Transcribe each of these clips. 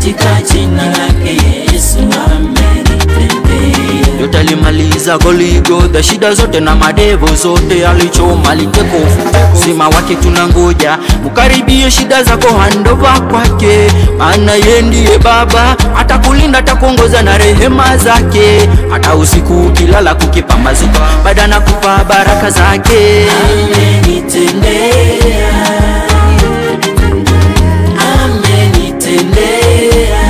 katika jina lake Yesu amenitendea. yote alimaliza Goligodha, shida zote na madevo zote alichoma, alitekofu sima wake tunangoja, mukaribie shida zako handova kwake, maana yeye ndiye Baba, atakulinda atakuongoza na rehema zake, hata usiku ukilala kukipambazuka, baada na kupa baraka zake. Amenitendea, amenitendea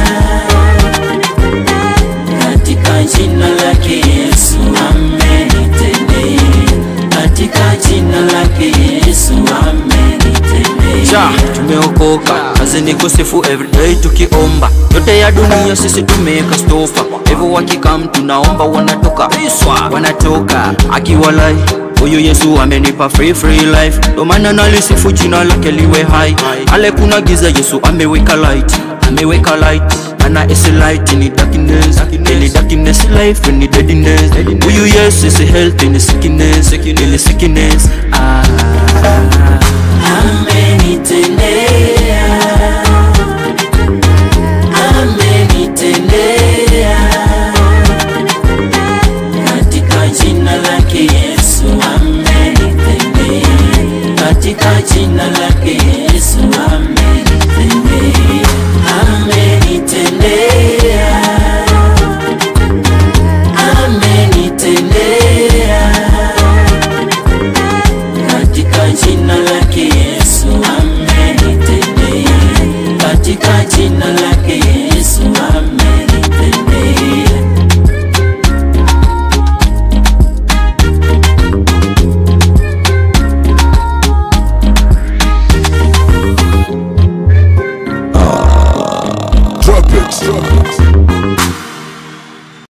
katika jina lake Yesu amenitendea, katika jina lake Yesu amenitendea. Ja, tumeokoka kazi ni kusifu everyday tukiomba yote ya dunia sisi tumeweka stofa hivyo wakikam tunaomba wanatoka Iswa. wanatoka akiwalai huyu Yesu amenipa free free life ndo maana nalisifu jina lake liwe hai ale kuna giza Yesu ameweka light ameweka light ana isi light in darkness in darkness life in deadness huyu Yesu is health in sickness in sickness ah Amenitendea, amenitendea katika jina lake Yesu amenitendea, katika jina lake Yesu amenitendea, amenitendea,